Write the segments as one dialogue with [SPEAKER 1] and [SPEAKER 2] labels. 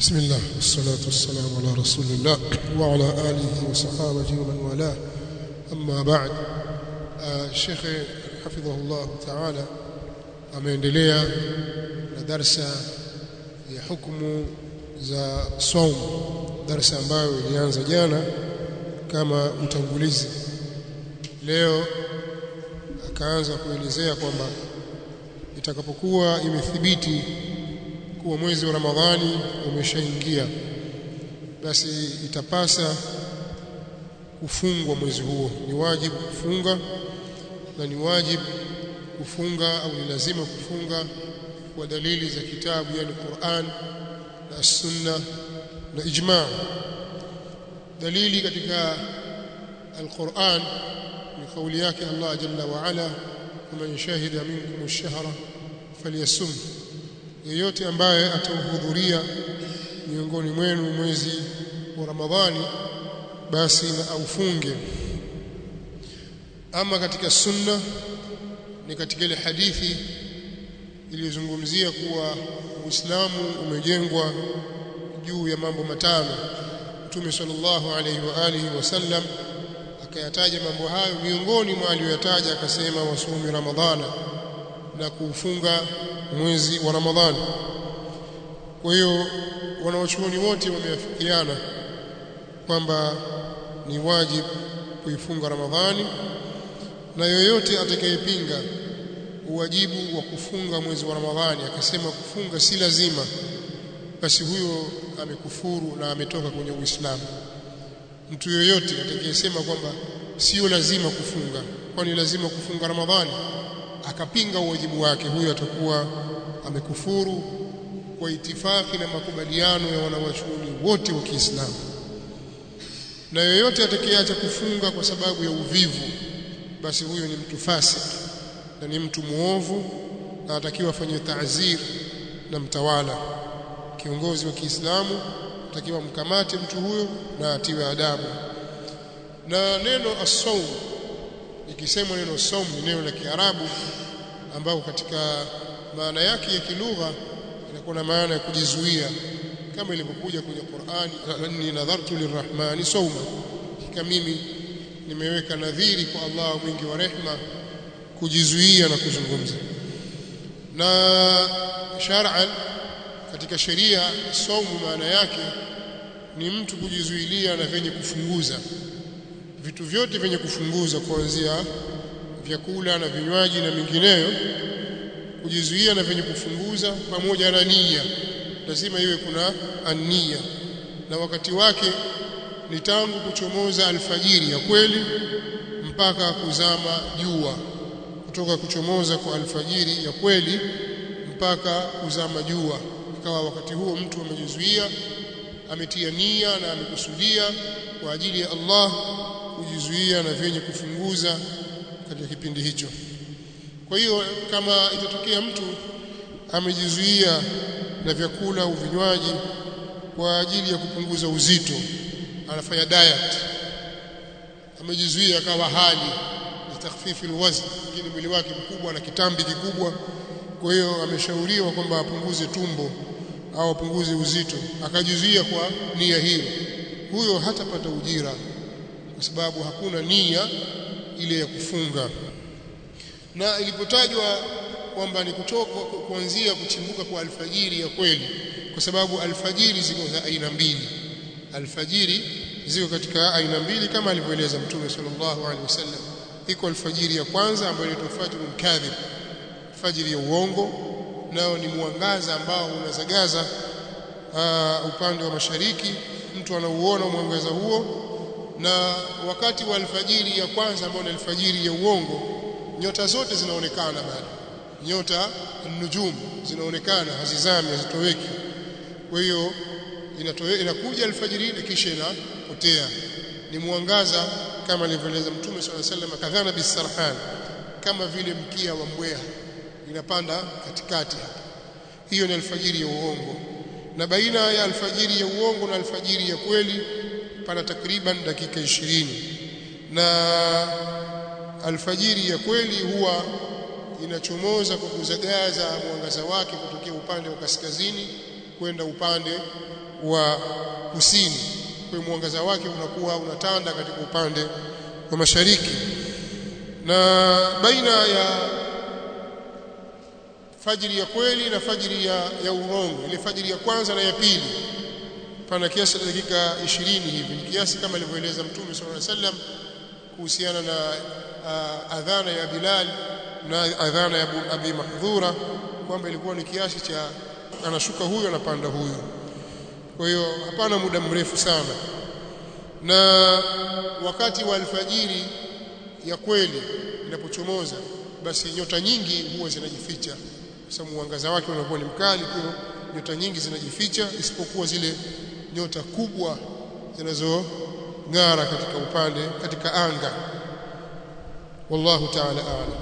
[SPEAKER 1] بسم الله والصلاة والسلام على رسول الله وعلى آله وصحابته ومن والاه أما بعد الشيخ حفظه الله تعالى ameendelea na darsa ya hukumu za saum darsa ambayo ilianza jana kama utangulizi leo akaanza kuelezea kwamba itakapokuwa imethibiti kuwa mwezi wa Ramadhani umeshaingia basi itapasa kufungwa mwezi huo ni wajibu kufunga na ni wajibu kufunga au ni lazima kufunga kwa dalili za kitabu yani Qur'an na Sunna na ijma' dalili katika al-Qur'an ni kauli yake Allah jalla wa ala man shahida minkum ash-shahra falyasum yeyote ambaye atahudhuria miongoni mwenu mwezi wa Ramadhani basi na aufunge ama katika sunna ni katika ile hadithi iliyozungumzia kuwa Uislamu umejengwa juu ya mambo matano Mtume sallallahu alaihi wa alihi wasallam akayataja mambo hayo miongoni mwa aliyoyataja akasema wasumi ramadhana na kuufunga mwezi wa Ramadhani kwa hiyo wanawachuoni wote wameafikiana kwamba ni wajibu kuifunga Ramadhani na yoyote atakayepinga uwajibu wa kufunga mwezi wa Ramadhani akasema kufunga si lazima basi huyo amekufuru na ametoka kwenye Uislamu mtu yoyote atakayesema kwamba sio lazima kufunga kwani lazima kufunga Ramadhani akapinga uwajibu wake huyo atakuwa amekufuru kwa itifaki na makubaliano ya wanawachuoni wote wa Kiislamu na yoyote atakayeacha kufunga kwa sababu ya uvivu basi huyo ni mtu fasik na ni mtu muovu na atakiwa afanye ta'zir na mtawala kiongozi wa Kiislamu atakiwa mkamate mtu huyo na atiwe adabu na neno as-sawm ikisemwa neno saum ni neno la Kiarabu ambao katika maana yake ya kilugha inakuwa na maana ya kujizuia kama ilivyokuja kwenye Qur'ani inni nadhartu lirrahmani sawma kama mimi nimeweka nadhiri kwa Allah mwingi wa rehma kujizuia na kuzungumza na shar'an katika sheria saumu maana yake ni mtu kujizuilia na venye kufunguza vitu vyote vyenye kufunguza kuanzia vyakula na vinywaji na mingineyo kujizuia na vyenye kufunguza pamoja na nia lazima iwe kuna ania na wakati wake ni tangu kuchomoza alfajiri ya kweli mpaka kuzama jua kutoka kuchomoza kwa alfajiri ya kweli mpaka kuzama jua ikawa wakati huo mtu amejizuia ametia nia na amekusudia kwa ajili ya Allah kujizuia na vyenye kufunguza katika kipindi hicho kwa hiyo kama itatokea mtu amejizuia na vyakula au vinywaji kwa ajili ya kupunguza uzito anafanya diet amejizuia akawa hali litakhfifi alwazn lakini mwili wake mkubwa na kitambi kikubwa kwa hiyo ameshauriwa kwamba apunguze tumbo au apunguze uzito akajizuia kwa nia hiyo huyo hatapata ujira kwa sababu hakuna nia ile ya kufunga na ilipotajwa kwamba ni kutoka kuanzia kuchimbuka kwa alfajiri ya kweli kwa sababu alfajiri ziko za aina mbili alfajiri ziko katika aina mbili kama alivyoeleza mtume sallallahu alaihi wasallam iko alfajiri ya kwanza ambayo inaitwa fajrul kadhib fajiri ya uongo nao ni mwangaza ambao unazagaza uh, upande wa mashariki mtu anauona mwangaza huo na wakati wa alfajiri ya kwanza ambao ni alfajiri ya uongo nyota zote zinaonekana bado nyota nujum zinaonekana hazizami hazitoweki kwa hiyo inakuja alfajiri ile kisha inapotea ni mwangaza kama alivyoeleza mtume swalla sallam kadhana bisarhan kama vile mkia wa mbweha inapanda katikati hapa hiyo ni alfajiri ya uongo na baina ya alfajiri ya uongo na alfajiri ya kweli pana takriban dakika ishirini na alfajiri ya kweli huwa inachomoza kwa kuzagaza mwangaza wake kutokea upande wa kaskazini kwenda upande wa kusini kwa hiyo mwangaza wake unakuwa unatanda katika upande wa mashariki na baina ya fajiri ya kweli na fajiri ya, ya urongo ile fajiri ya kwanza na ya pili pana kiasi cha dakika 20 hivi ni kiasi kama alivyoeleza mtume sallallahu alaihi wasallam kuhusiana na uh, adhana ya Bilal na adhana ya Abi Mahdhura kwamba ilikuwa ni kiasi cha anashuka huyo anapanda huyo kwa hiyo hapana muda mrefu sana na wakati wa alfajiri ya kweli inapochomoza basi nyota nyingi huwa zinajificha kwa sababu mwangaza wake unakuwa ni mkali kwa nyota nyingi zinajificha isipokuwa zile nyota kubwa zinazong'ara katika upande katika anga wallahu ta'ala a'lam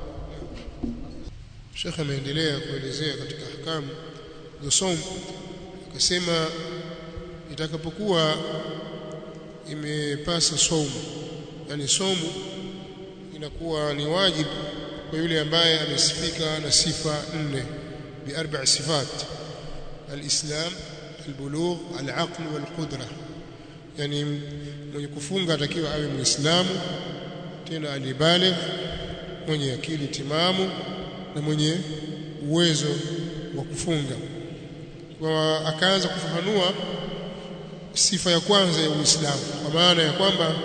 [SPEAKER 1] Sheikh ameendelea kuelezea katika ahkamu za som akasema itakapokuwa imepasa somu yani somu inakuwa ni wajibu kwa yule ambaye amesifika na sifa nne bi arba sifat alislam albulugh alaql walqudra yani mwenye kufunga atakiwa awe muislamu tena alibaligh mwenye akili timamu na mwenye uwezo wa kufunga kwa akaanza kufafanua sifa ya kwanza ya Uislamu kwa maana ya kwamba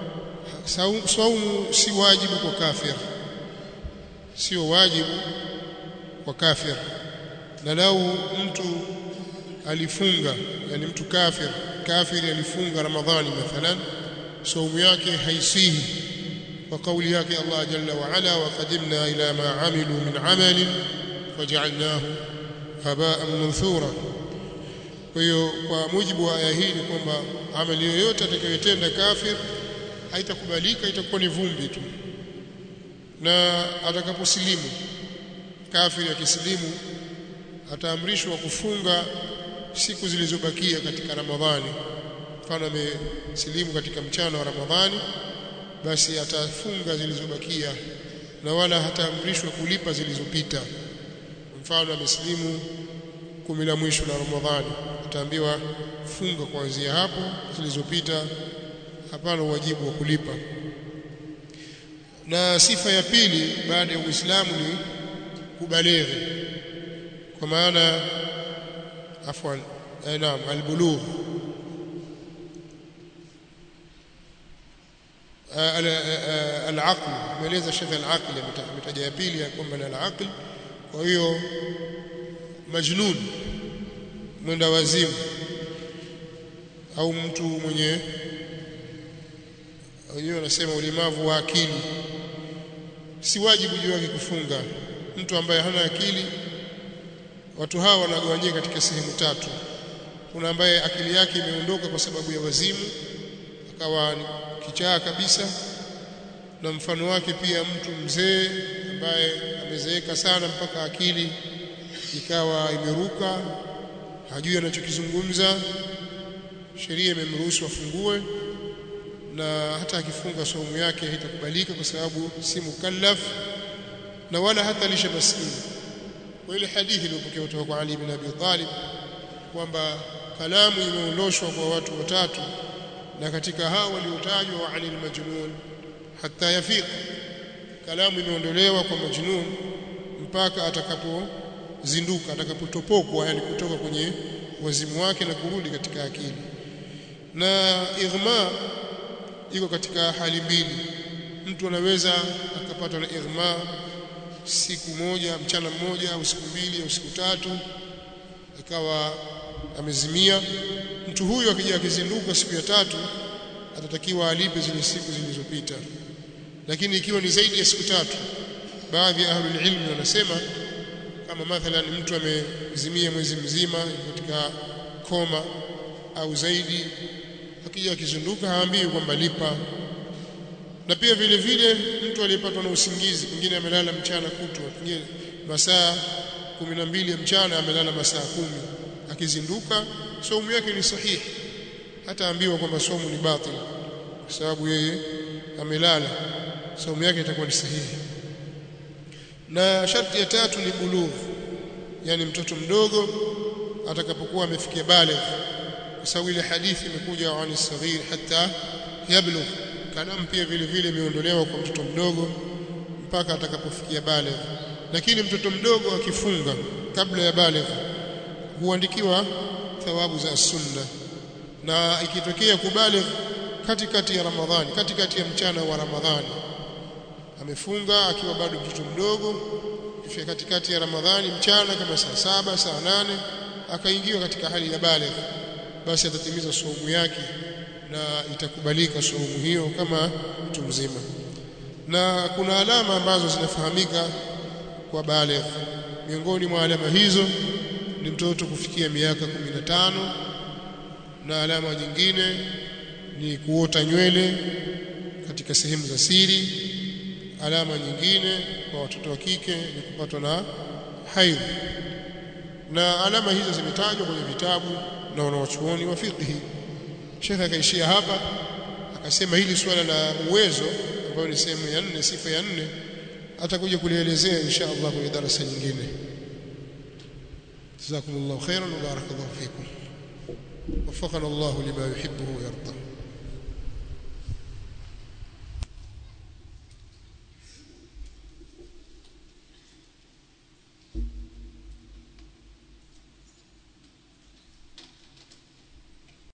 [SPEAKER 1] saumu si wajibu kwa kafir sio wajibu kwa kafir na lau mtu alifunga yani mtu kafir kafiri alifunga ramadhani mathalan saumu yake haisihi kwa kauli yake Allah jalla wa ala wa qadimna ila ma amilu min amalin faj'alnahu haba'an manthura kwa hiyo kwa mujibu wa aya hii ni kwamba amali yoyote atakayotenda kafir haitakubalika itakuwa ni vumbi tu na atakaposilimu kafiri akisilimu ataamrishwa kufunga siku zilizobakia katika Ramadhani mfano amesilimu katika mchana wa Ramadhani basi atafunga zilizobakia na wala hataamrishwa kulipa zilizopita mfano amesilimu kumi la mwisho la Ramadhani ataambiwa funga kuanzia hapo zilizopita hapana wajibu wa kulipa na sifa ya pili baada ya Uislamu ni kubalighi kwa maana afwan eh, naam albulugh al-aql maeleza shekhe al-aql ametaja ya pili ya kwamba ni al-aql kwa hiyo majnun mwenda wazimu au mtu mwenye wenyewe wanasema ulemavu wa akili si wajibu juu yake kufunga mtu ambaye hana akili watu hawa wanagawanyika katika sehemu tatu kuna ambaye akili yake imeondoka kwa sababu ya wazimu akawa kichaa kabisa na mfano wake pia mtu mzee ambaye amezeeka sana mpaka akili ikawa imeruka hajui anachokizungumza sheria imemruhusu afungue na hata akifunga saumu yake haitakubalika kwa sababu si mukallaf na wala hata lisha maskini kwa ile hadithi iliyopokewa kutoka kwa Ali bin Abi Talib kwamba kalamu imeondoshwa kwa watu watatu na katika hao waliotajwa wa anil majnun hatta yafiq kalamu imeondolewa kwa majnun mpaka atakapozinduka atakapotopokwa yani kutoka kwenye wazimu wake na kurudi katika akili na ighma iko katika hali mbili mtu anaweza akapatwa na ighma siku moja mchana mmoja au siku mbili au siku tatu ikawa amezimia mtu huyu akija akizinduka siku ya tatu atatakiwa alipe zile siku zilizopita lakini ikiwa ni zaidi ya siku tatu baadhi ya ahlul ilmi wanasema kama mathalan mtu amezimia mwezi mzima katika koma au zaidi akija akizinduka haambiwi kwamba lipa na pia vile vile mtu aliyepatwa na usingizi pengine amelala mchana kutwa pengine masaa kumi na mbili ya mchana amelala masaa kumi akizinduka saumu yake ni sahihi hata ambiwa kwamba saumu ni batil kwa sababu yeye amelala saumu yake itakuwa ni sahihi na sharti ya tatu ni bulugh yani mtoto mdogo atakapokuwa amefikia baligh kwa sababu ile hadithi imekuja ani saghir hatta yablugh kalam pia vile vile imeondolewa kwa mtoto mdogo mpaka atakapofikia baligh lakini mtoto mdogo akifunga kabla ya baligh huandikiwa thawabu za sunna na ikitokea kubaligh katikati ya Ramadhani katikati ya mchana wa Ramadhani amefunga akiwa bado mtoto mdogo kifika katikati ya Ramadhani mchana kama saa saba saa nane akaingiwa katika hali ya baligh basi atatimiza saumu yake na itakubalika saumu hiyo kama mtu mzima na kuna alama ambazo zinafahamika kwa baligh miongoni mwa alama hizo ni mtoto kufikia miaka 15 na alama nyingine ni kuota nywele katika sehemu za siri alama nyingine kwa watoto wa kike ni kupatwa na haidh na alama hizo zimetajwa kwenye vitabu na wanawachuoni wa fiqhi Sheikh akaishia hapa akasema hili swala la uwezo ambayo ni sehemu ya nne sifa ya nne atakuja kulielezea insha Allah kwenye darasa nyingine جزاكم الله خيرا وبارك الله فيكم وفقنا الله لما يحبه ويرضى